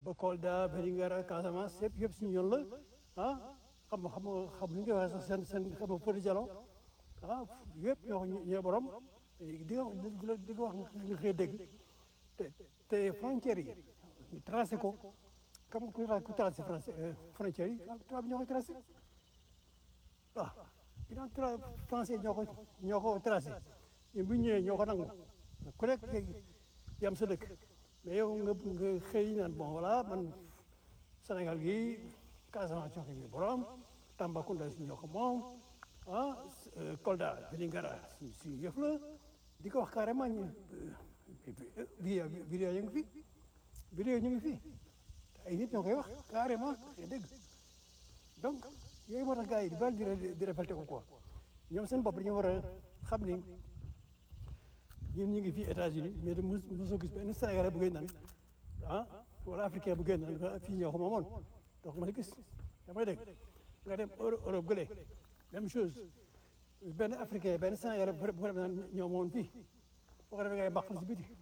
ba Kolda Vélingara Casamance yëpp yëpp suñu yoon la ah xam nga xam nga xam nga waxee sax seen seen xam nga Fodé Diallo ah yëpp ñoo ko ñoo borom di nga di nga wax nga xëy dégg te te frontières yi ñu tracé ko comme ku ku tracé frontières yi tubaab ñoo ko tracé waaw ginnaaw tra français ñoo ko ñoo ko tracé ñun bu ñu ñëwee ñoo ko nangu ku nekk yam sa dëkk mais yow nga nga xëy naan bon voilà man Sénégal gi Casamance ñoo ko ñu borom Tambacounda si ñoo ko moom ah Kolda Vélingara suñu suñu yëf la di ko wax carrément ñu vidéo vidéo ñu ngi fi vidéo ñu ngi fi ay nit ñoo koy wax carrément dégg donc yooyu moo tax gars yi di bal di di révolté ko quoi ñoom seen bopp dañu war a xam ni ñun ñu ngi fii États-Unis mais de mos mosoo gis benn Sénégalais bu génn naan ah wala africain bu génn naan fii ñoo ko moomoon donc ma gis damay dégg nga dem Europe gële même chose benn africain benn Sénégalais bu ko defee naan ñoo moomoon fii boo ko defee ngay bàq si biti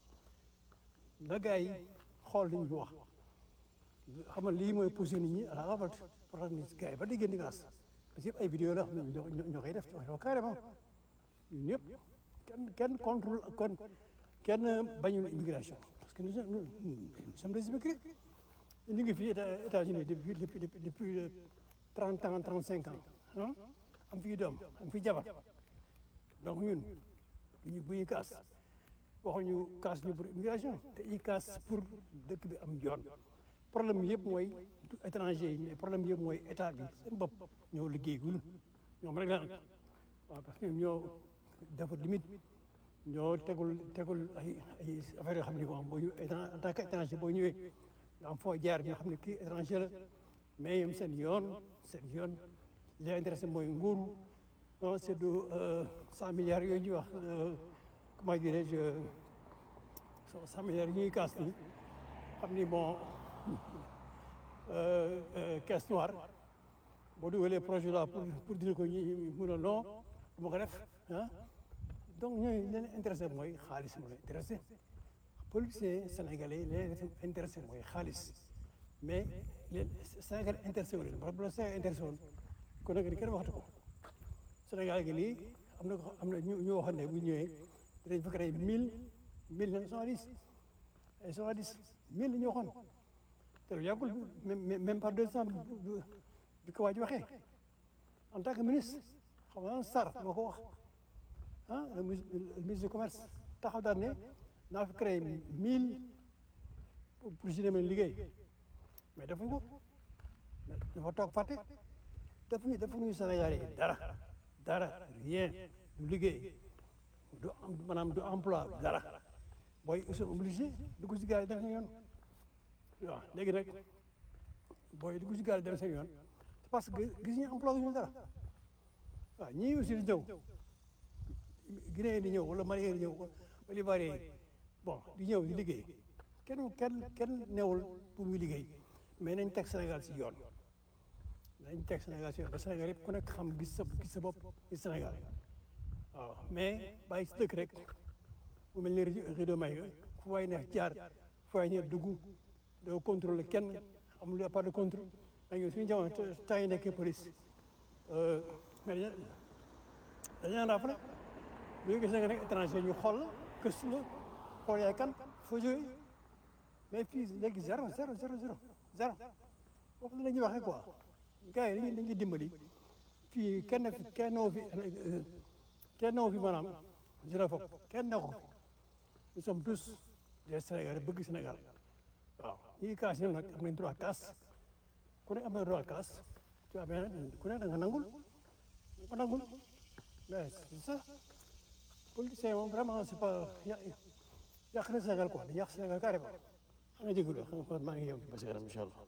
na gars yi xool li ñu wax xam nga lii mooy poussé nit ñi à la révolte pour tax ni gars yi ba déggee di gaas parce que yëpp ay vidéo la xam ne ñoo ñoo koy def wax carrément ñun ñëpp kenn kenn contrôle kon kenn bañul immigration parce que nous sommes nous sommes des immigrés ñu ngi fii États-Unis depuis depuis depuis trente ans trente cinq ans ah am fii doom am fii jabar donc ñun ñu bu ñuy kaas waxuñu kaas ñu pour immigration te i kaas pour dëkk bi am yoon problème bi yëpp mooy du étranger yi mais problème bi yëpp mooy état bi seen bopp ñoo liggéeyul ñoom rek la nag waaw parce que ñoo dafa limite ñoo tegul tegul ay ay affaire yoo xam ne moom boo ñu en tant que étranger boo ñëwee nga am foo jaar ñoo xam ne kii étranger la mais ñoom seen yoon seen yoon li leen intéressé mooy nguuru non c'est de cent milliards yooyu ñuy wax comment dirais-je cent milliards yi ñuy kaas nii xam ni bon caisse noire boo dugalee projet là pour pour dire ko ñi mun a non du ma ko def ah donc ñooñu leen intéressé mooy xaalis moo leen intéressé policiers sénégalais leen intéressé mooy xaalis mais leen Sénégal intéressé wu leen parce que bu la Sénégal intéressé woon kon nag kenn waxtu ko Sénégal gi nii am na ko am na ñu ñu waxoon ne bu ñëwee dinañ fa créé mille mille neuf cent dix ay cent dix mille la ñu waxoon te lu yàggul même pas deux cent bi ko waa ji waxee en tant que ministre xam nga Sarr moo ko wax ah le ministre du commerce taxaw daal ne naa fi créé mille pour si demee liggéey mais defuñ ko dafa toog fàtte defuñu defuñu Sénégal yi dara dara rien du liggéey du maanaam du emploi dara booy ils sont obligés dugg si gaal yi dem seen yoon waaw léegi nag booy dugg si gaal yi dem seen yoon parce que gis ñu emploi ñu dara waaw ñii aussi di ñëw Guinée di ñëw wala Mali di ñëw wala Ivoirien bon di ñëw di liggéey kenn kenn kenn newul pour muy liggéey mais nañ teg Sénégal si yoon nañ teg Sénégal si yoon ba Sénégal yëpp ku nekk xam gis sa gis sa bopp ci Sénégal waaw mais bàyyi si dëkk rek mu mel ni rideau may fu waay neex jaar fu waay neex dugg doo contrôler kenn amul pas de contrôle dañu suñu jamono temps yi nekkee police mais dañu dañu naan rappelé bu ñu gis nga nekk étranger ñu xool la gëstu la xool yaay kan foo jógee mais fii léegi zéro zéro zéro zéro zéro foofu la ñuy waxee quoi gars yi dañuy dañuy dimbali fii kenn fi kenn noo fi kenn noo fi maanaam xérophobe kenn ne ko fi nous sommes tous des Sénégalais bëgg Sénégal waaw ñi kaas ñoom nag am nañ droit kaas ku ne am na droit kaas tu vois bien ku ne da nga nangul ko nangul mais c'est ça politicien moom vraiment c'est pas yàq na Sénégal quoi di yàq Sénégal carrément xam nga jégalu xam nga maa ngi yem ba si kanam incha allah.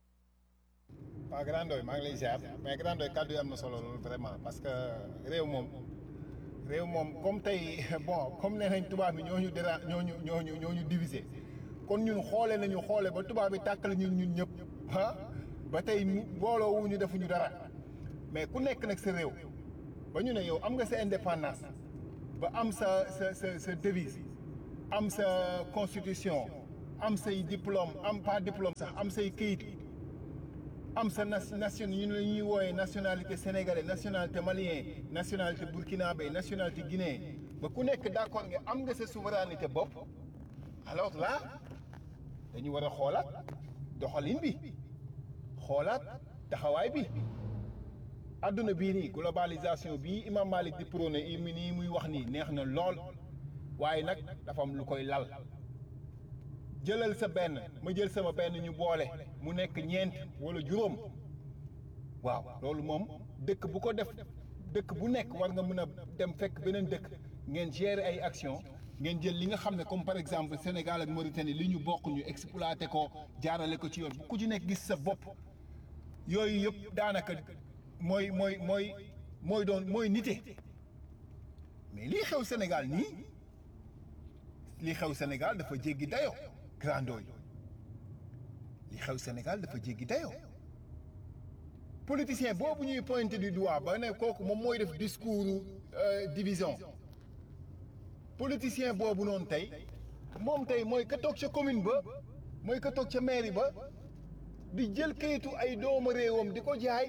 waaw Grand Ndoye maa ngi lay ziar mais Grand Ndoye kàddu yi am na solo loolu vraiment parce que réew moom réew moom comme tey bon comme nee nañ tubaab bi ñoo ñu déra ñoo ñu ñoo ñu ñoo ñu divisé kon ñun xoole nañu xoole ba tubaab bi tàkkale ñun ñun ñëpp ah ba tey booloo wu ñu defuñu dara mais ku nekk nag sa réew ba ñu ne yow am nga sa indépendance ba am sa sa sa sa devise am sa constitution am say diplôme am pas diplôme sax am say këyit am sa nation ñu la ñuy wooyee nationalité sénégalais nationalité malien nationalité burkinabé nationalité guinéen ba ku nekk d'accord nga am nga sa souveraineté bopp alors là dañu war a xoolaat doxalin bi xoolaat taxawaay bi adduna bii nii globalisation bii imam Malik di prôné i mi nii muy wax nii neex na lool waaye nag dafa am lu koy lal jëlal sa benn ma jël sama benn ñu boole mu nekk ñeent wala juróom waaw loolu moom dëkk bu ko def dëkk bu nekk war nga mën a dem fekk beneen dëkk ngeen gérer ay action ngeen jël li nga xam ne comme par exemple Sénégal ak Mauritanie li ñu bokk ñu exploité ko jaarale ko ci yoon bu ku ci nekk gis sa bopp yooyu yëpp daanaka mooy mooy mooy mooy doon mooy nite mais lii xew Sénégal nii lii xew Sénégal dafa jéggi dayoo grandoo yi li xew Sénégal dafa jéggi dayoo politicien boobu ñuy pointé du doigt ba ne kooku moom mooy def discours division politicien boobu noonu tey moom tey mooy ka toog ca commune ba mooy ka toog ca mairie ba di jël kayitu ay doomu réewam di ko jaay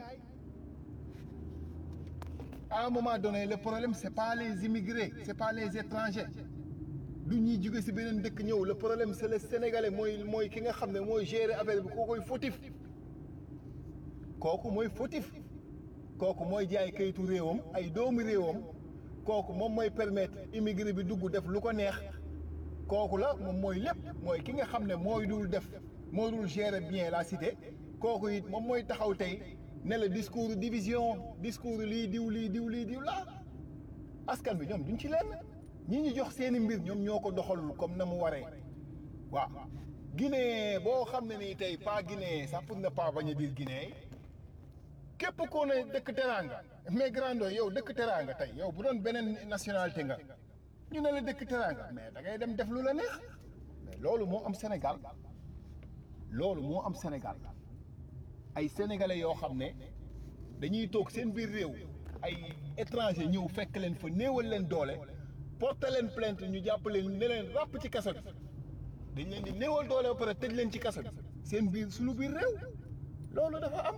à un moment donné le problème c'est pas les immigrés c'est pas les étrangers du ñuy jóge ci beneen dëkk ñëw le problème c'est le sénégalais mooy mooy ki nga xam ne mooy gérer affaire bi kookoy fautif kooku mooy fautif kooku mooy jaay kayitu réewam ay doomu réewam kooku moom mooy permettre immigré bi dugg def lu ko neex kooku la moom mooy lépp mooy ki nga xam ne mooy dul def moo dul gérer bien la cité kooku it moom mooy taxaw tey ne la discours division discours lii diw lii diw lii diw laa askan bi ñoom duñ ci lenn ñi ñu jox seeni mbir ñoom ñoo ko doxalul comme na mu waree waaw Guinée boo xam ne nii tey pas Guinée sax pour ne pas bañ a dire Guinée képp koo ne dëkk teraanga mais grando yow dëkk teraanga tey yow bu doon beneen nationalité nga ñu ne la dëkk teraanga mais da ngay dem def lu la neex mais loolu moo am Sénégal loolu moo am Sénégal ay sénégalais yoo xam ne dañuy toog seen biir réew ay étranger ñëw fekk leen fa néewal leen doole porte leen plainte ñu jàpp leen ne leen ràpp ci kaso bi dañ leen di néewal doole ba pare tëj leen ci kaso bi seen biir suñu biir réew loolu dafa am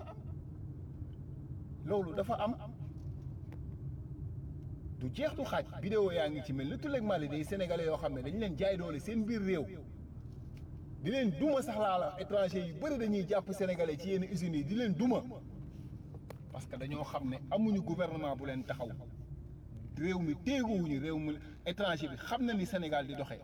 loolu dafa am du jeex du xaaj vidéo yaa ngi ci mel ni tuleeg Mali day sénégalais yoo xam ne dañ leen jaay doole seen biir réew di leen duma sax laa la étranger yu bëri dañuy jàpp sénégalais ci yenn usines yi di leen duma parce que dañoo xam ne amuñu gouvernement bu leen taxaw réew mi téeguwuñu réew mi étranger bi xam na ni Sénégal di doxee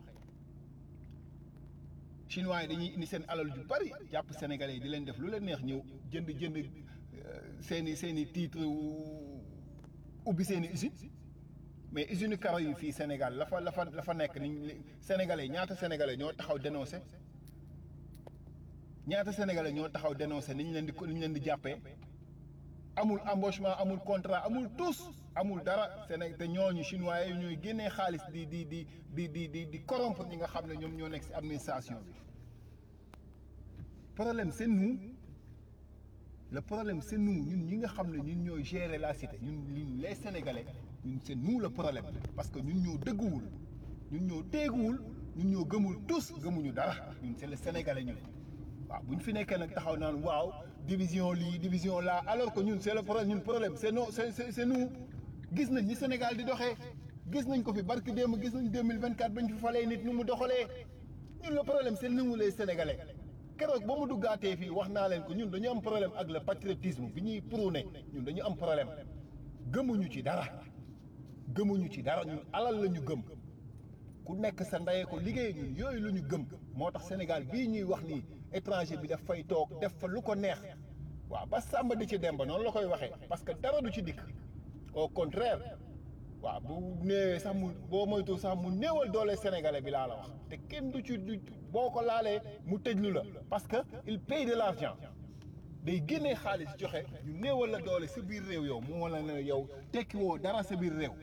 chinois yi dañuy indi seen alal ju bari jàpp sénégalais yi di leen def lu leen neex ñëw jënd jënd seeni seeni titre ubbi seeni usine mais usine karo yi fii Sénégal la fa la fa la fa nekk ni sénégalais ñaata sénégalais ñoo taxaw dénoncé ñaata sénégalais ñoo taxaw dénoncé ni ñu leen di ni ñu leen di jàppee amul embauchement amul contrat amul tous amul dara Sénégal te ñooñu chinois yi ñooy génnee xaalis di di di di di di di corrompre ñi nga xam ne ñoom ñoo nekk ci administration bi problème c'est nous le problème c'est nous ñun ñi nga xam ne ñun ñooy gérer la cité ñun ñun les sénégalais ñun c'est nous le problème parce que ñun ñoo dëgguwul ñun ñoo téeguwul ñun ñoo gëmul tous gëmuñu dara ñun c'est le sénégalais ñun waaw bu ñu fi nekkee nag taxaw naan waaw division lii division là alors que ñun c'est le problème ñun problème c'est non c'est c'est nous gis nañ ni Sénégal di doxee gis nañ ko fi barki démb gis nañ 2024 bañ fi falee nit nu mu doxalee ñun le problème c'est nous les sénégalais keroog ba mu duggaatee fii wax naa leen ko ñun dañu am problème ak le patriotisme bi ñuy prôné ñun dañu am problème gëmuñu ci dara gëmuñu ci dara ñun alal la ñu gëm ku nekk sa ndeyee ko liggéey ñun yooyu la ñu gëm moo tax Sénégal bii ñuy wax nii étranger bi daf fay toog def fa lu ko neex waaw ba sàmba di ci dem ba noonu la koy waxee parce que dara du ci dikk au contraire waaw bu néewee sax mu boo moytu sax mu néewal doole sénégalais bi laa la wax te kenn du ci du boo ko laalee mu tëjlu la parce que il paye de l'argent day génnee xaalis joxe ñu néewal la doole sa biir réew yow mu wala ne yow tekki woo dara sa biir réew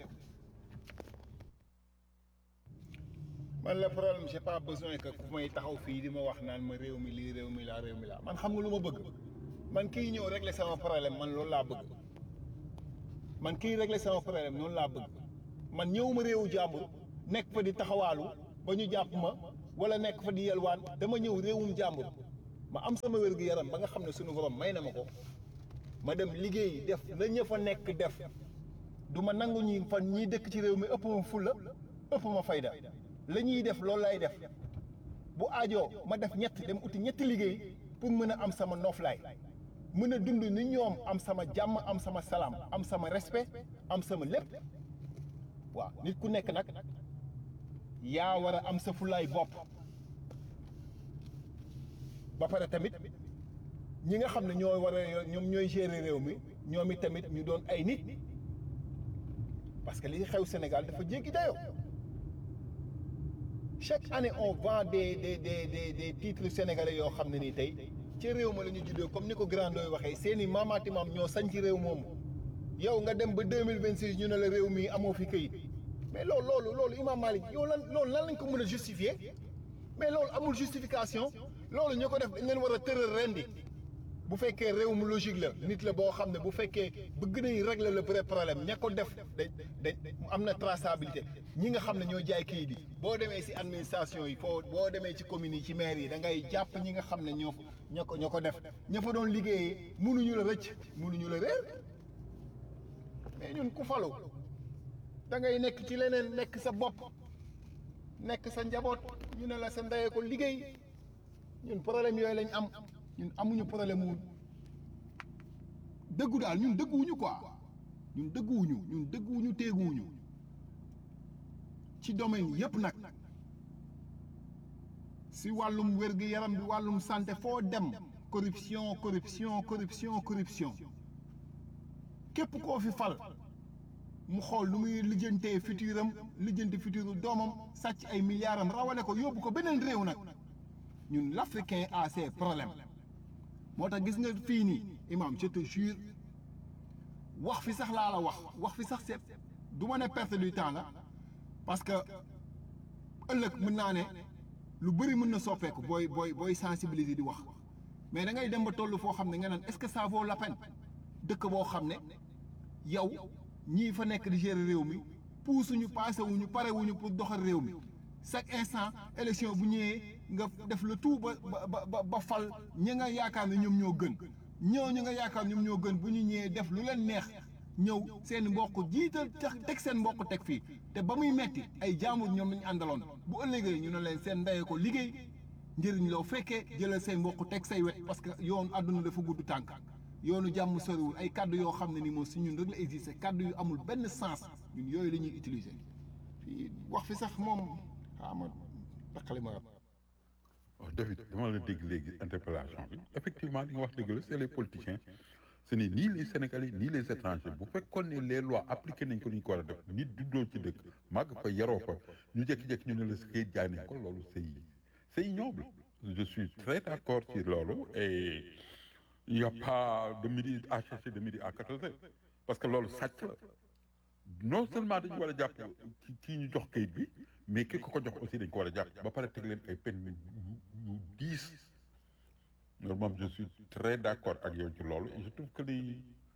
man le problème j'ai pas besoin que ku may taxaw fii di ma wax naan ma réew mi lii réew mi laa réew mi laa man xam nga lu ma bëgg man kii ñëw régler sama problème man loolu laa bëgg man kii régler sama problème noonu laa bëgg man ñëwuma réewu jàmbur nekk fa di taxawaalu ba ñu jàpp ma wala nekk fa di yelwaan dama ñëw réewum jàmbur ma am sama wér-gu-yaram ba nga xam ne suñu borom may na ma ko ma dem liggéey def la ñë fa nekk def du ma nangu ñi fan ñiy dëkk ci réew mi ëpp ma fulla ëpp ma fayda la ñuy def loolu lay def bu aajoo ma def ñett dem uti ñetti liggéey pour mën a am sama noflaay mën a dund ni ñoom am sama jàmm am sama salaam am sama respect am sama lépp waaw nit ku nekk nag yaa war a am sa fulaay bopp ba pare tamit ñi nga xam ne ñoo war a ñoom ñooy gérer réew mi ñoom it tamit ñu doon ay nit parce que li xew Sénégal dafa jéggi dayoo chaque année on vend des des des des des titres sénégalais yoo xam ne nii tey ci réew ma la ñu juddoo comme ni ko grand doy waxee seeni maamaati maam ñoo sañ ci réew moomu yow nga dem ba deux mille vingt six ñu ne la réew mi amoo fi këyit mais loolu loolu loolu Imam Malik yow lan loolu lan lañ ko mën a justifier mais loolu amul justification loolu ñu ko def dañ leen war a tëral rendi bu fekkee réew mu logique la nit la boo xam ne bu fekkee bëgg nañ régler le vrai problème ña ko def da da am na traçabilité ñi nga xam ne ñoo jaay kayit yi boo demee ci administration yi foo boo demee ci communes yi ci maire yi da ngay jàpp ñi nga xam ne ñoo ñoo ko ñoo ko def ña fa doon liggéeyee mënuñu la rëcc mënuñu la réer mais ñun ku falu da ngay nekk ci leneen nekk sa bopp nekk sa njaboot ñu ne la sa ndeyee ko liggéey ñun problème yooyu lañ am ñun amuñu problème wu dëggu daal ñun dëgguwuñu quoi ñun dëgguwuñu ñun dëgguwuñu teeguwuñu ci domaine yépp nag si wàllum wér-gu-yaram bi wàllum santé foo dem corruption corruption corruption corruption képp koo fi fal mu xool lu muy lijjantee futuram lijjanti futuru doomam sàcc ay milliards am rawale ko yóbbu ko beneen réew nag ñun l'africain a ses problèmes moo tax gis nga fii nii imam je te jure wax fi sax laa la wax wax fi sax c'est du ma ne perte du temps la parce que ëllëg mën naa ne lu bëri mën na soppeeku booy booy booy sensibiliser di wax mais da ngay dem ba toll foo xam ne nga naan est-ce que ça vaut la peine dëkk boo xam ne yow ñii fa nekk di gérer réew mi puusuñu passé wuñu pare wuñu pour doxal réew mi chaque instant élection bu ñëwee nga def le tout ba ba ba ba fal ñi nga yaakaar ne ñoom ñoo gën ñëw ñi nga yaakaar ñoom ñoo gën bu ñu ñëwee def lu leen neex ñëw seen mbokk jiital teg seen mbokk teg fii te ba muy metti ay jaamur ñoom lañu àndaloon bu ëllëgee ñu ne leen seen ndeyee ko liggéey njëriñ loo fekkee jëlal say mbokk teg say wet parce que yoonu àdduna dafa gudd tànk yoonu jàmm soriwul ay kaddu yoo xam ne ni moom si ñun rek la existé kaddu yu amul benn sens ñun yooyu la ñuy utiliser fii wax fi sax moom xaa ma daqali ma waaw David dama la dégg léegi interpellation bi effectivement li nga wax dëgg la c'est les politiciens ce n'est ni les Sénégalais ni les étrangers bu fekkoon ne les lois appliquées nañ ko ni ñu ko war a def nit juddoo ci dëkk màgg fa yaroo fa ñu jékki-jékki ñu ne la si kayit jaay nañ ko loolu c'est c'est ignoble je suis très d'accord ci loolu et il n'y a pas de midi à chercher de midi à quatorze heures parce que loolu sàcc la non seulement dañu war a jàpp ci kii ñu jox kayit bi mais ki ko ko jox aussi dañ ko war a jàpp ba pare teg leen ay peine yu yu diis loolu moom je suis très d'accord ak yow ci loolu et je trouve que li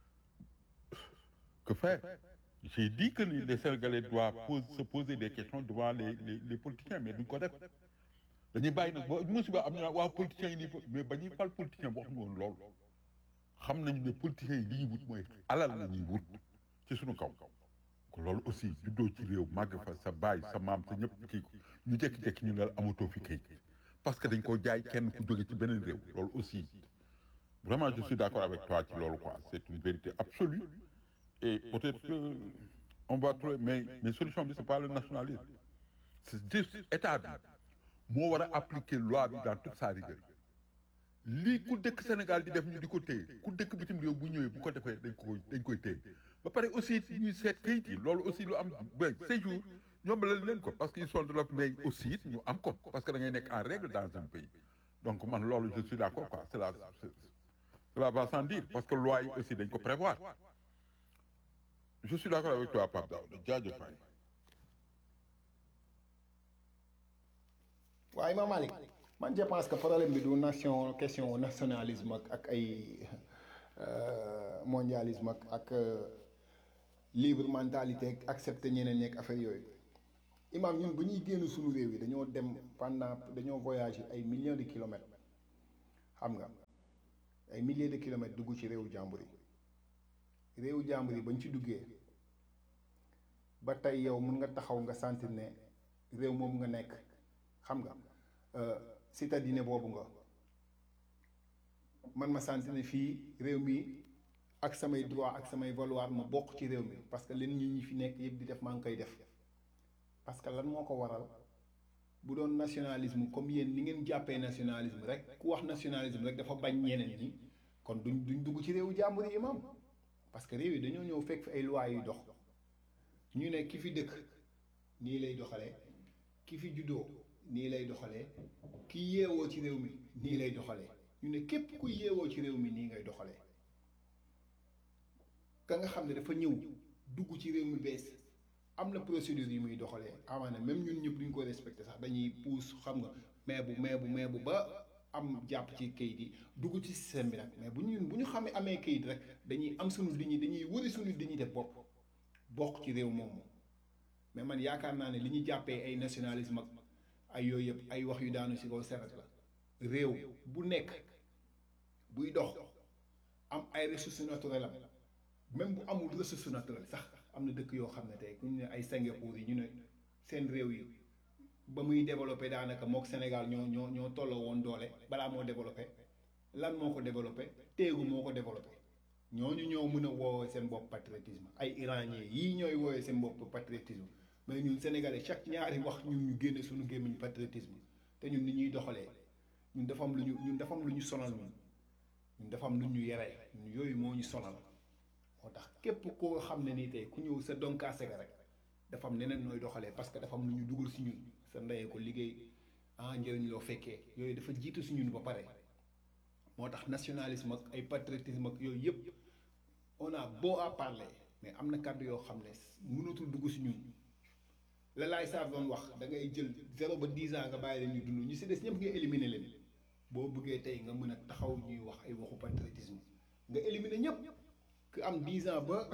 que faire j'ai dit que les Sénégalais doivent pose, se poser des questions devant les les, les politiciens mais duñ ko def dañuy bàyyi nag ba musiba am ñu naan waaw politiciens yi nii mais ba ñuy fal politicien wax ñu woon loolu xam nañu ne politiciens yi li ñuy wut mooy alal la ñuy wut ci suñu kaw ko loolu aussi juddoo ci réew màgg fa sa baay sa maam sa ñëpp kii ko ñu jékki-jékki ñu ne la amatoo fi kayit parce que dañ ko jaay kenn ku jóge ci beneen réew loolu aussi vraiment je suis d'accord avec toi ci loolu quoi c'est une vérité absolue et peut-être que on va trouver mais mais solution bi c'est pas le nationalisme c'est juste état bi moo war a appliquer loi bi dans toute sa rigueur lii ku dëkk Sénégal di def ñu di ko téye ku dëkk bitim réew bu ñëwee bu ko defee dañ ko dañ koy téye ba pare aussi ñuy seet kayit yi loolu aussi lu am ba séjour ñoom la leen ko parce que ils sont de l'autre mais aussi ñu am ko parce que da ngay nekk en règle dans un pays donc man loolu je suis d'accord quoi c'est la cela va sans dire parce que loi yi aussi dañ ko prévoir je suis d'accord avec toi Pape Daouda jaajëf waay waaye Imam Malick man je pense que problème bi du nation question nationalisme ak ak ay mondialisme ak ak libre mentalité ak accepter ñeneen ñeeg affaire yooyu imam ñun ba ñuy génn suñu réew yi dañoo dem pendant dañoo voyagé ay millions de kilomètres xam nga ay milliers de kilomètres dugg ci réewu jàmbur yi réewu jàmbur yi bañ ci duggee ba tey yow mun nga taxaw nga sentir ne réew moom nga nekk xam nga citadine boobu nga man ma sentir ne fii réew mi ak samay droit ak samay valoir ma bokk ci réew mi parce que leen ñi ñi fi nekk yëpp di def maa ngi koy def parce que lan moo ko waral bu doon nationalisme comme yéen ni ngeen jàppee nationalisme rek ku wax nationalisme rek dafa bañ ñeneen ñi kon duñ duñ dugg ci réewu jàmbur yi imam parce que réew yi dañoo ñëw fekk fi ay lois yuy dox ñu ne ki fi dëkk nii lay doxalee ki fi juddoo nii lay doxalee ki yeewoo ci réew mi nii lay doxalee ñu ne képp ku yeewoo ci réew mi nii ngay doxalee ka nga xam ne dafa ñëw dugg ci réew mi bees am na procédure yi muy doxalee amaana même ñun ñëpp duñ ko respecté sax dañuy puus xam nga mais bu mais bu mais bu ba am jàpp ci kayit yi dugg ci système bi nag mais bu ñun bu ñu xamee amee kayit rek dañuy am suñu dignité dañuy wëri suñu dignité bopp bokk ci réew moomu mais man yaakaar naa ne li ñu jàppee ay nationalisme ak ay yooyu yëpp ay wax yu daanu si kaw seret la réew bu nekk buy dox am ay ressources naturelles am même bu amul ressource naturelle sax am na dëkk yoo xam ne tey ku ñu ne ay Singapour yi ñu ne seen réew yi ba muy développé daanaka mook Sénégal ñoo ñoo ñoo tolloo woon doole balaa moo développé lan moo ko développé téegu moo ko développé ñooñu ñoo mën a woowee seen bopp patriotisme ay iranien yii ñooy woowee seen bopp patriotisme mais ñun sénégalais chaque ñaari wax ñun ñu génne suñu gémmiñ patriotisme te ñun ni ñuy doxalee ñun dafa am lu ñu ñun dafa am lu ñu sonal ñun ñun dafa am lu ñu yeree ñun yooyu moo ñu sonal moo tax képp koo xam ne nii tey ku ñëw sa donkaase ga rek dafa am neneen nooy doxalee parce que dafa am lu ñu dugal si ñun sa ndeyee ko liggéey ah njëriñ loo fekkee yooyu dafa jiitu si ñun ba pare moo tax nationalisme ak ay patriotisme ak yooyu yëpp on a beau à parler mais am na kàddu yoo xam ne mënatul dugg si ñun la laay saa doon wax da ngay jël zéro ba dix ans nga bàyyi leen ñu dund ñu si des ñëpp nga éliminer leen boo bëggee tey nga mën a taxaw ñuy wax ay waxu patriotisme nga éliminer ñëpp ku am dix ans ba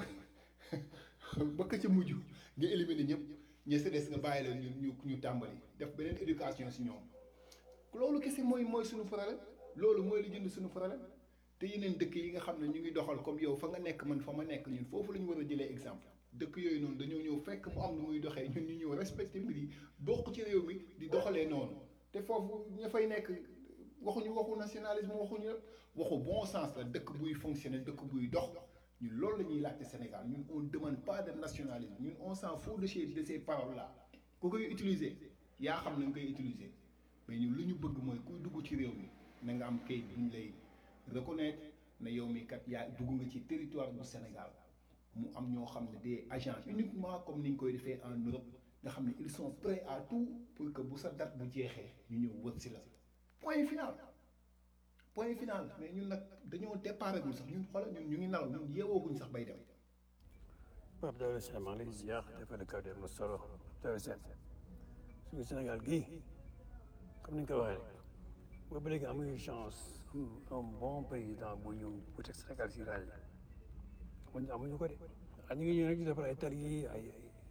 ba ka ca mujj nga éliminer ñëpp ñi si des nga bàyyi leen ñu ñu ñu tàmbali def beneen éducation si ñoom loolu kese mooy mooy suñu problème loolu mooy li jënd suñu problème te yeneen dëkk yi nga xam ne ñu ngi doxal comme yow fa nga nekk man fa ma nekk ñun foofu la ñu war a jëlee exemple dëkk yooyu noonu dañoo ñëw fekk mu am lu muy doxee ñun ñu ñëw respecté mbir yi bokk ci réew mi di doxalee noonu te foofu ña fay nekk waxuñu waxu nationalisme waxuñu waxu bon sens la dëkk buy fonctionner dëkk buy dox ñun loolu la ñuy laajte Sénégal ñun on demande pas de nationalisme ñun on s'en fout de ces de ces paroles là ku koy utiliser yaa xam na nga koy utiliser mais ñun lu ñu bëgg mooy kuy dugg ci réew mi na nga am kayit bu ñu lay reconnaître ne yow mi kat yaa dugg nga ci territoire bu Sénégal mu am ñoo xam ne des agents uniquement comme ni ñu koy defee en Europe nga xam ne ils sont prêts à tout pour que bu sa date bu jeexee ñu ñëw wër si la point final point final mais ñun nag dañoo déparé gul sax ñun xoolal ñun ñu ngi nalaw ñun yeewooguñ sax bay dem. Pape Daouda Sène maa ngi lay ziar dafa la kaw dem na solo Daouda Sène suñu Sénégal gii comme ni nga ko waxee rek boobu ba léegi amuñu chance am un bon président bu ñëw bu teg Sénégal si raay amuñu amuñu ko de ah ñu ngi ñëw rek di defar ay tali ay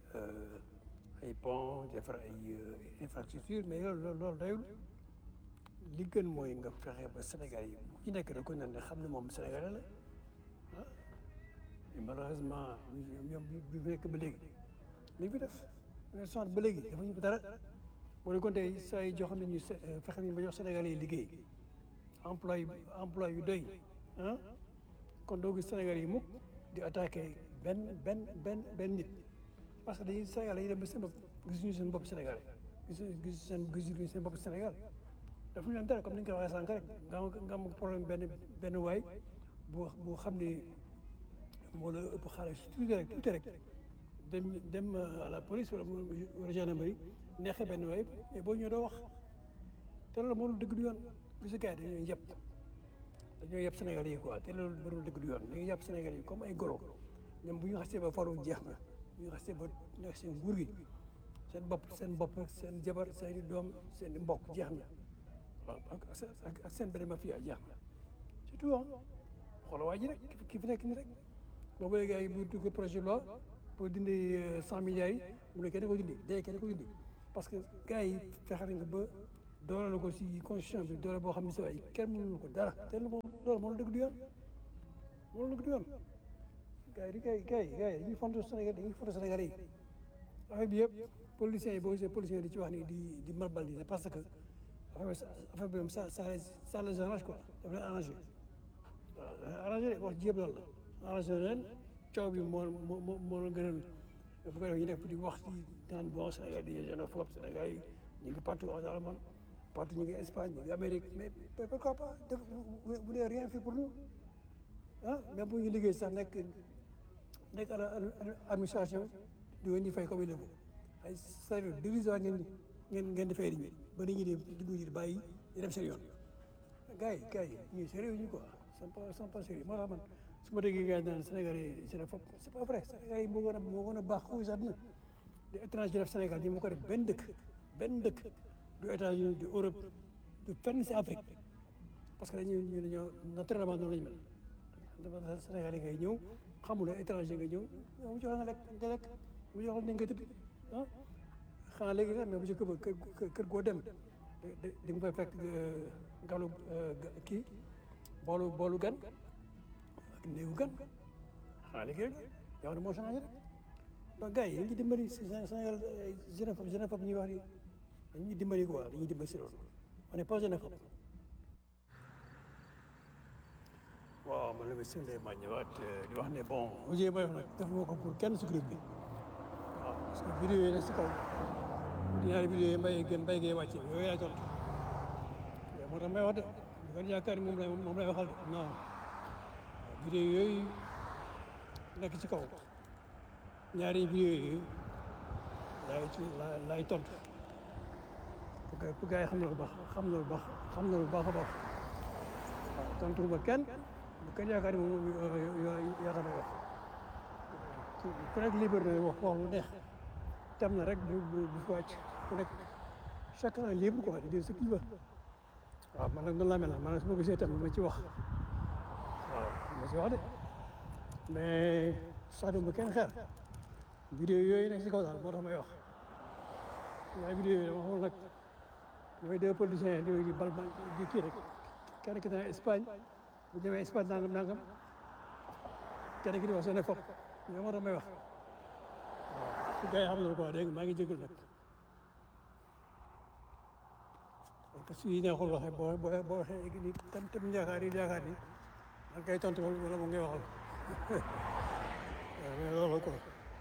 ay pont defar ay infrastructure mais loolu loolu loolu dayul li gën mooy nga fexe ba Sénégal yi ku ci nekk rek ko ne xam ne moom Sénégalais la ah mais malheureusement ñoom bi fi nekk ba léegi li fi def ne sant ba léegi dafa ñu dara boo kon tey saa yi jox nañu fexe nañu ba jox Sénégalais yi liggéey emploi yu emploi yu doy ah kon doo gis Sénégalais yi mukk di attaqué benn benn benn benn nit parce que dañuy Sénégalais yi dem ba seen bopp gisuñu seen bopp Sénégalais gisuñu gis seen gisuñu seen bopp Sénégal dafa ñu leen dara comme ni nga ko waxee sànq rek nga am nga am problème benn benn waay bu bu xam ne moo la ëpp xaalis tuuti rek tuuti rek dem dem à la police wala wala gendarmerie neexee benn waay mais boo ñëwee doo wax te loolu moo dëgg du yoon gis gars yi dañoo yëpp dañoo yëpp Sénégal yi quoi te loolu mënul dëgg du yoon dañuy yëpp Sénégal yi comme ay golo ñoom bu ñu xasee ba faru jeex na bu ñu xasee ba nekk seen nguur gi seen bopp seen bopp seen jabar seen doom seen mbokk jeex na waaw ak ak seen benn mafia jeex na surtout ah xoolal waa ji rek ki fi nekk nii rek boobu léegi ay bu dugg projet loi pour dindi cent milliards yi mu ne kenn ko dindi day kenn ko dindi parce que gars yi fexe nañ ko ba doole la ko si constitution bi doole boo xam ne si waay kenn mënul ko dara te moom loolu mënul dëgg du yoon mënul dëgg du yoon gars yi di gars yi gars yi gars yi dañuy fonto Sénégal dañuy fonto Sénégal yi affaire bi yëpp policiers yi boo gisee policiers yi di ci wax ni di di marbal di parce que affaire bi moom ça ça ça les arrange quoi daf leen arrangé waaw arrangé wax jéem loolu la arrangé leen coow bi moo moo moo moo la gënal bu ko defee ñu def di wax ci naan bon Sénégal di xénophobe Sénégal yi ñu ngi partout en Allemagne partout ñu ngi Espagne ñu ngi Amérique mais pourquoi pas def vous n'avez rien fait pour nous ah même bu ñu liggéey sax nekk nekk à la administration di ngeen di fay comme il le faut ay salaire dérisoire ngeen ngeen ngeen di fay nit ñi ba nit ñi di dugg di bàyyi di dem seen yoon gars yi gars yi ñuy sérieux ñu quoi sont pas sont pas sérieux moo tax man su ma déggee gars yi naan Sénégal yi c'est fop c'est pas vrai Sénégal yi moo gën a moo gën a baax xuus àdduna di étranger def Sénégal ñi moo ko def benn dëkk benn dëkk du États-Unis du Europe du fenn si Afrique parce que dañu ñu dañoo naturellement noonu lañu mel dafa Sénégal yi ngay ñëw xamuloo étranger nga ñëw mu jox la nga lekk nga lekk mu jox la ni nga tëdd ah xanaa léegi nag mais bu ci kër kër goo dem di nga fay fekk galu kii boolu boolu gan ak néewu gan xanaa léegi rek yow ne moo changé rek donc gars yi dañuy dimbali si Sénégal xénophobe xénophobe ñuy wax ni dañuy dimbali quoi dañuy dimbali si loolu on n'est pas xénophobe waaw man la ma sëñ ma ñëwaat di wax ne bon audio may wax nag def ma ko pour kenn si groupe bi waaw parce que vidéo yi nag si kaw ñaari vidéo yi mbay gën mbay gee wàcce yooyu laa tontu moo tax may wax de bu ngeen yaakaar ni moom lay moom lay waxal de non vidéo yooyu nekk ci kaw ñaari vidéo yooyu laay ci laay tontu pour que pour gars yi xam na lu baax xam na lu baax xam na lu baax a baax waaw tontu ba kenn bu kenn yaakaar ni moom yaa tax may wax ku nekk libre na wax wax lu neex tem na rek bu bu bu fi wàcc ku nekk chacun est libre quoi de dire ce qu'il veut waaw man nag noonu laa mel man nag su ma gisee tam ma ci wax waaw ma ci wax de mais sax duma kenn xeer vidéo yooyu nekk si kaw daal moo tax may wax waaye vidéo yooyu dama xamul nag mooy deux politiciens di di bal di kii rek kenn ki dana Espagne bu demee Espagne nangam nangam kenn ki di wax seen fop ñoo moo tax may wax waaw su gars yi xam na quoi dégg nga maa ngi jégalu nag parce que yi neexul waxee boo boo boo waxee ni tam tam yaakaar yi yaakaar ni da nga koy tontu wala mu ngay waxal waaw mais loolu quoi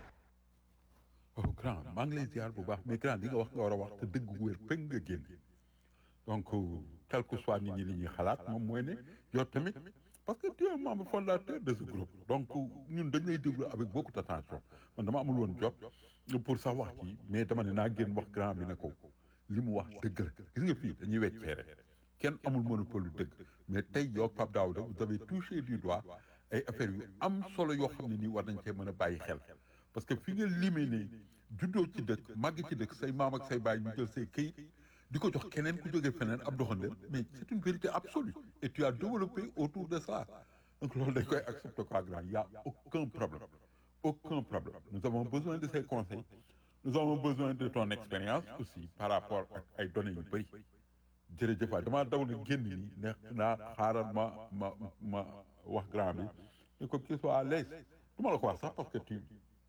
oh grand maa ngi lay ziar bu baax mais grand li nga wax nga war a wax te dëgg gu wér peng nga génn donc quel que soit nit ñi li ñuy xalaat moom mooy ne yow tamit parce que tu es un membre fondateur de ce groupe donc ñun dañ lay déglu avec beaucoup d'attention man dama amul woon jot pour sax wax ci mais dama ne naa génn wax grand bi ne ko li mu wax dëgg la gis nga fii dañuy wecc feere kenn amul monopole lu dëgg mais tey yow Pape Daouda vous avez touché du doigt ay affaires yu am solo yoo xam ne nii war nañ cee mën a bàyyi xel parce que fi nga limee ne juddoo ci dëkk màgg ci dëkk say maam ak say baay ñu jël say këyit di ko jox keneen ku jógee feneen ab doxandéem mais c'est une vérité absolue et tu as développé autour de ça donc loolu dañ koy accepter quoi grand il y a aucun problème aucun problème nous avons besoin de ces conseils nous avons besoin de ton expérience aussi par rapport ak ay données yu bëri jërëjëf waay damaa daw na génn nii ne naa xaaral ma ma ma wax grand bi ne ko qu'il soit à l'aise du ma la ko wax sax parce que tu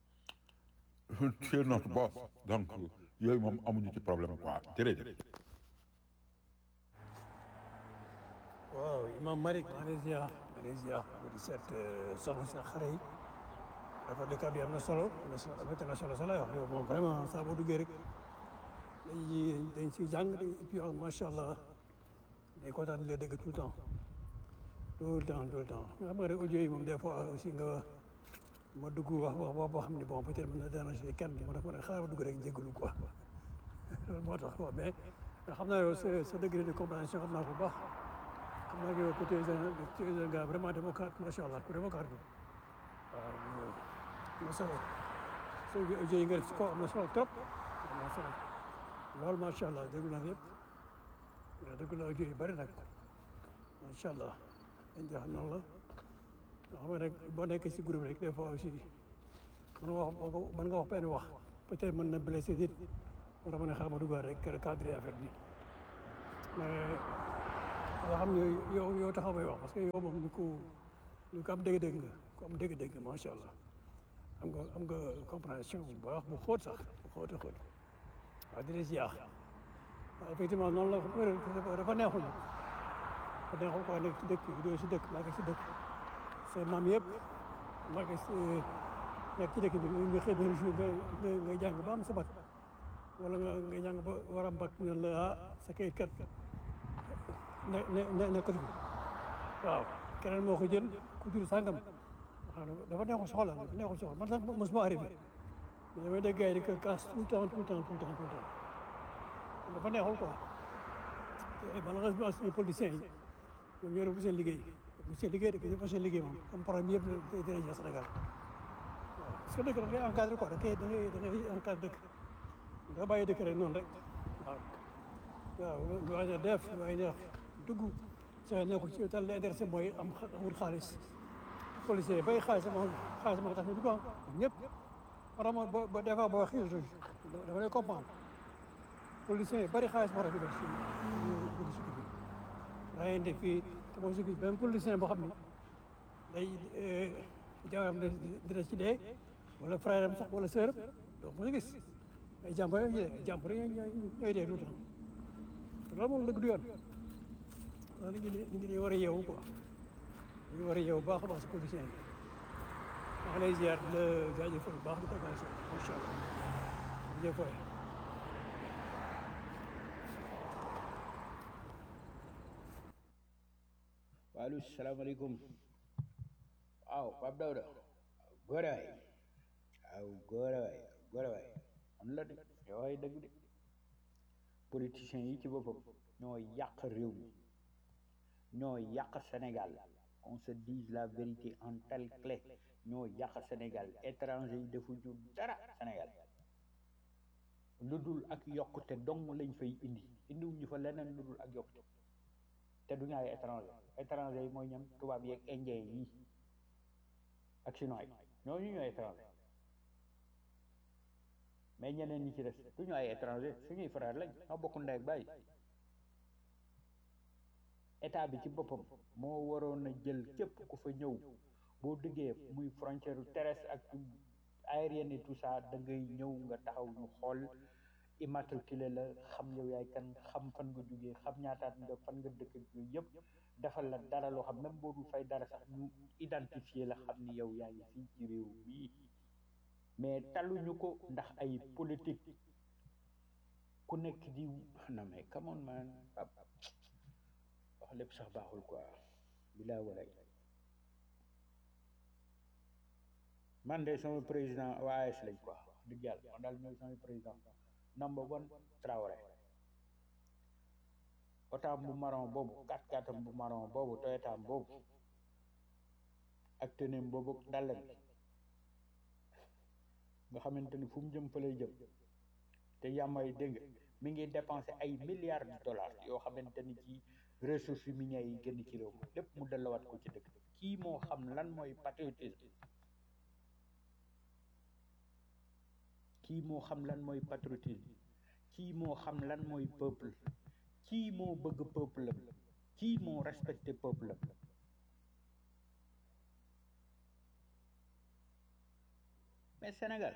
tu es notre boss donc yooyu moom amuñu ci problème quoi jërëjëf waaw imam Malick Malaysia Malaysia bu di seet soxna si xare yi dafa dëkk bi am na solo am na solo am na solo solo yow moom vraiment saa boo duggee rek dañuy dañ si jàng et puis macha allah day kontaan di la dégg tout le temps tout le temps tout le temps nga xam nga rek audio yi moom des fois aussi nga ma dugg wax wax wax boo xam ne bon peut-être mën na déranger kenn ma def ma ne xaaral ma dugg rek jégalu quoi loolu moo tax quoi mais xam naa yow sa sa degré de compréhension xam naa ko bu baax xam naa que yow côté tu es un gars vraiment démocrate macha allah ku démocrate bi waaw am na solo so audio yi nga def si kaw am na solo trop am na solo loolu macha allah déglu naa yëpp déglu naa audio yu bëri nag macha allah dañ jox noonu la xam nga nag boo nekkee si groupe rek des fois aussi mën nga wax mën nga wax benn wax peut-être mën na blessé nit war a mën a xaar ma dugal rek cadre affaire bi mais yoo xam ne yow yow taxaw may wax parce que yow moom ni ko ni ko am dégg-dégg nga ku am dégg-dégg macha allah am nga am nga compréhension bu baax bu xóot sax bu xóot a xóot waaw di la ziar waaw effectivement noonu la dafa neexul dafa neexul quoi nekk ci dëkk doo si dëkk maa ngi si dëkk seen maam yëpp maa ngi si nekk ci dëkk bi nga xëy benn jour nga nga jàng ba am sa bac wala nga nga jàng ba war a bac ne la ah sa kayit kat ne ne nekkatu fi waaw keneen moo ko jël ku jur sàngam waaw dafa neexul soxla dafa neexul soxla man sax mosuma arrivé mais damay dégg gars yi di ko casse tout le temps tout le temps tout le temps tout le temps dafa neexul quoi te malheureusement suñu politiciens yi ñoom ñoo def seen liggéey bu seen liggéey rek dafa seen liggéey moom comme problème yëpp dina ñëw Sénégal waaw parce que dëkk da ngay encadré quoi da ngay da ngay da ngay encadré dëkk nga bàyyi dëkk rek noonu rek waaw waaw lu waay def lu waay neex dugg sa nekku ci tal la intéressé mooy am wut xaalis policier yi bay xaalis ma xaalis ma tax ñu dugg am ñëpp vraiment ba ba des fois boo xiir dama lay comprendre policiers yi bari xaalis moo tax ñu def si dugg si dugg rayante fii te moom si benn politicien boo xam ne day jawaram dina ci dee wala frère am sax wala sœur am donc mu gis ay jàmbur yooyu dee jàmbur yooyu ñooy dee tout le temps loolu moom dëgg du yoon loolu ñu ngi ñu ngi war a yeewu quoi ñu ngi war a yeewu baax a baax si politicien yi maa ngi lay ziar di la jaajëfal bu baax di ko macha allah jërëjëf waay waaleykum salaamaaleykum waaw Pape Dawda góore waay waaw góore waay góore waay am la de yow ay dëgg de politiciens yi ci boppam ñoo yàq réew mi ñoo yàq Sénégal on se dise la vérité en telle clé ñoo yàq Sénégal étranger yi defuñu dara Sénégal lu dul ak yokkute dong lañ fay indi indiwuñu fa leneen lu dul ak yokkute te duñu ay étranger étranger yi mooy ñam tubaab yeeg indien yi ak chinois yi ñooñu ñooy étranger mais ñeneen ñi ci des duñu ay étranger suñuy frère lañ ñoo bokk ndey ak baay état bi ci boppam moo waroon a jël képp ku fa ñëw boo duggee muy frontière terrestre ak aérienne et tout ça da ngay ñëw nga taxaw ñu xool immatriculé la xam yow yaay kan xam fan nga jógee xam ñaataat nga fan nga dëkk yooyu yëpp defal la dara loo xam même boo dul fay dara sax ñu identifier la xam ni yow yaa ngi fii ci réew mii mais taluñu ko ndax ay politique ku nekk di non mais come on man wax lépp sax baaxul quoi bilaa walay man de sama président waa AS lañ quoi wax dëgg yàlla man daal ñooy sama président number one Traoré otaam bu marron boobu kat katam bu marron boobu toyotaam boobu ak teneem boobu dalem nga xamante ni fu mu jëm fa lay jëm te yàmmay dégg mi ngi dépensé ay milliards de dollars yoo xamante ni ci ressources minières yi génn ci réew mi lépp mu delluwaat ko ci dëkk kii moo xam lan mooy patriotisme kii moo xam lan mooy patriotisme kii moo xam lan mooy peuple kii moo bëgg peuple am kii moo respecté peuple am mais Sénégal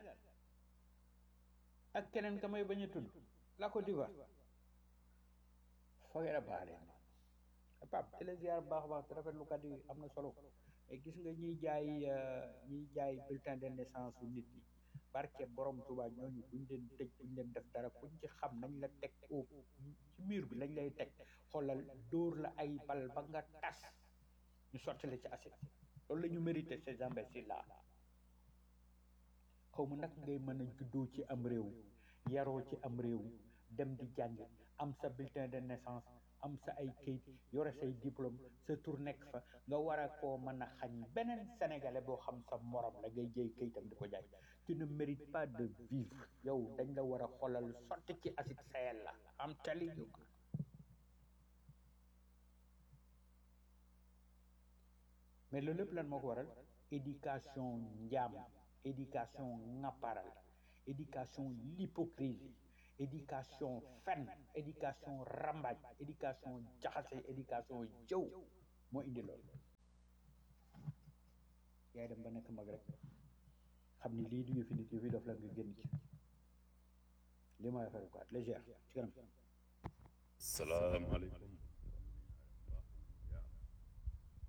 ak keneen ka may bañ a tudd la Côte d'Ivoire foogee a baax leen Pape di la ziar baax a baax te rafetlu kat yi am na solo et gis nga ñiy jaay ñiy jaay bulletin de naissance su nit ñi barke borom Tuubaa ñooñu buñ leen tëj buñ leen def dara buñ ci xam nañ la teg au ci mur bi lañ lay teg xoolal dóor la ay bal ba nga tas ñu sotti la ci acide loolu la ñu mérité ces imbéciles là xaw ma nag ngay mën a juddoo ci am réew yaroo ci am réew dem di jàngi am sa bulletin de naissance am sa ay kayit yore say diplôme sa tur nekk fa nga war a koo mën a xañ beneen sénégalais boo xam sa morom la ngay jëy kayitam di ko jaay tu ne mérites pas de vivre yow dañ la war a xoolal sotti ci acide Sahel la am tali yu mais loolu lépp lan moo ko waral éducation njaam éducation ŋapparal éducation l'hypocrisie éducation fen éducation rambaaj éducation jaxase éducation jëw moo indi loolu yaay dem ba nekk mag rek xam ni lii du yëfi nit yëfi dof la nga génn ci lii mooy affaire quoi légère ci kanam salaamaaleykum